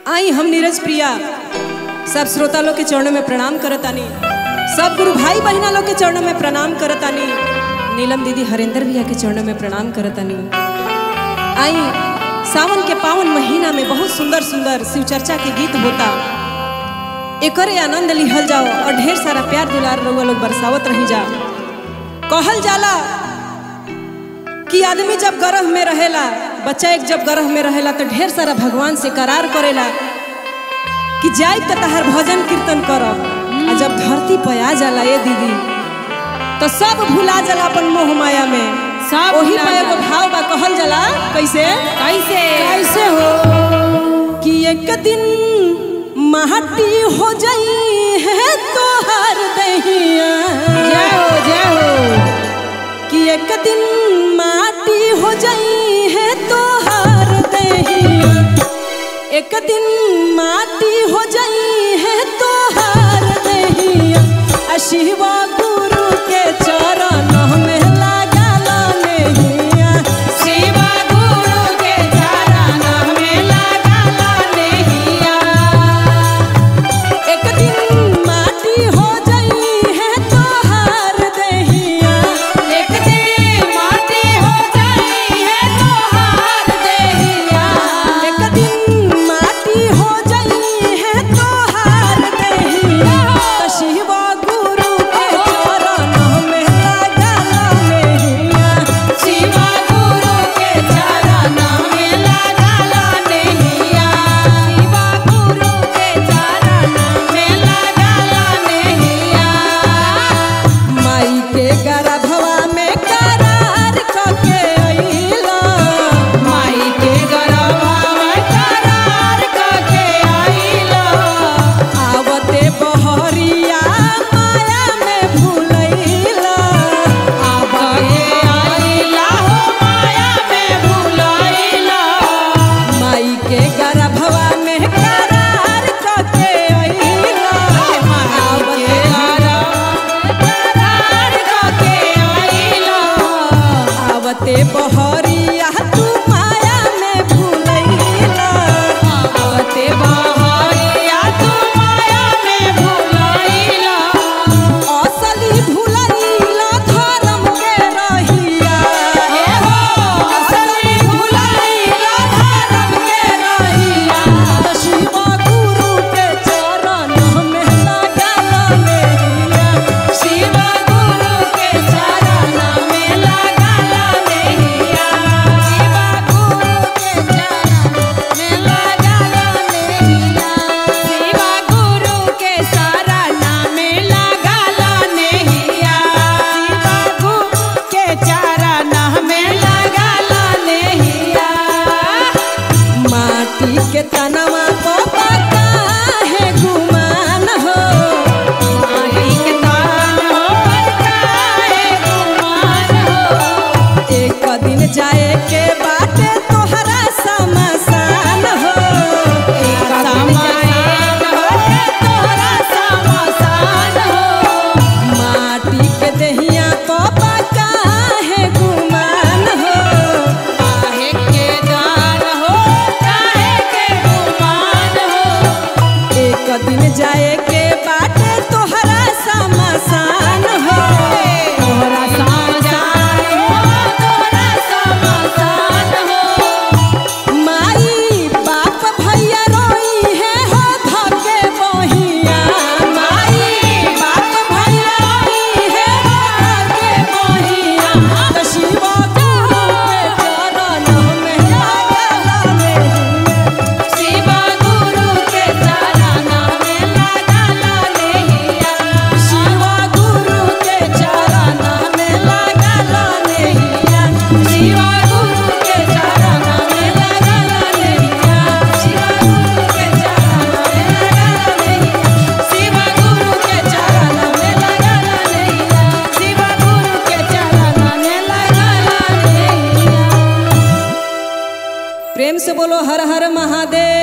आई हम नीरज प्रिया सब श्रोता लोग के चरणों में प्रणाम करतानी सब गुरु भाई बहना लोग के चरणों में प्रणाम करतानी नीलम दीदी हरेंद्र भैया के चरणों में प्रणाम करतानी आई सावन के पावन महीना में बहुत सुंदर सुंदर शिव चर्चा के गीत होता एकरे आनंद लिहल जाओ और ढेर सारा प्यार दुलार रउआ लोग बरसावत रही जा कहल जाला कि आदमी जब गर्भ में रहेला बच्चा एक जब गर्भ में रहेला तो ढेर सारा भगवान से करार करेला कि जाए तो तहार भजन कीर्तन करब आ जब धरती पर आ जाला ये दीदी तो सब भुला जाला अपन मोह माया में सब वही भुला पे एगो जाला। भाव बा कहल जाला कैसे कैसे कैसे हो कि एक दिन माटी हो जाई है तोहार दहिया जय हो जय हो कि एक दिन माटी हो जाई है तोहार दहिया एक दिन माटी हो जाई है तोहार दहिया आ शिवा गुरु के चरण में लागला नहिया शिवा गुरु के चरण में लागला नहिया एक दिन माटी हो जाई है तोहार दहिया एक दिन माटी हो जाई है तोहार देहिया एक दिन माटी हो जाई है तोहार दहिया तो शिवा गुरु के चरण में लागला नहिया शिवा गुरु के चरण में लागला नहिया शिवा गुरु के चरण में लागला नहिया माई के गर्भवा में करार कके अइला माई के गरबा में करार कके आइला आवते बहरिया माया में भूलैला आबे आइला हो माया में भुलाइला माई के गर्भवा में करार कके अइला आवते करार कके आइला आवते बहरिया तू माया में भूलैला आवते बहरिया तू माया में भुलाइला असली भूलैला धर्म के रहिया हे हो असली भुलाइला धर्म के रहिया शिवा गुरु के चरण में लागला नहिया शिवा गुरु के चरण में लागला नहिया शिवा गुरु के चरण में लागला नहिया शिवा गुरु के शरण में लागला नहिया शिवा गुरु के चरण में लागला नहिया माटी के तनवा को पता है गुमान हो माई के तान हो काहे गुमान हो एक दिन जाए के बाटे तोहरा समसान हो एक समासान हो तोरा समासान हो माटी के दहिया को पता है गुमान हो काहे के दान हो काहे के गुमान हो एक दिन जाए के बाटे तोहरा समसान हो तोरा समासान हो तोरा समासान हो माई बाप भैया रोई है हो धके बहिया माई बाप भैया रोई है हो धके बहिया तो शिवा गुरु के चरण में लागला नहिया शिवा गुरु के चरण में लागला नहिया शिवा गुरु के चरण में लागला नहिया शिवा गुरु के चरण में लागला नहिया शिवा गुरु के चरण में लागला नहिया शिवा गुरु के चरण में लागला नहिया शिवा गुरु के चरण में लागला नहिया प्रेम से बोलो हर हर महादेव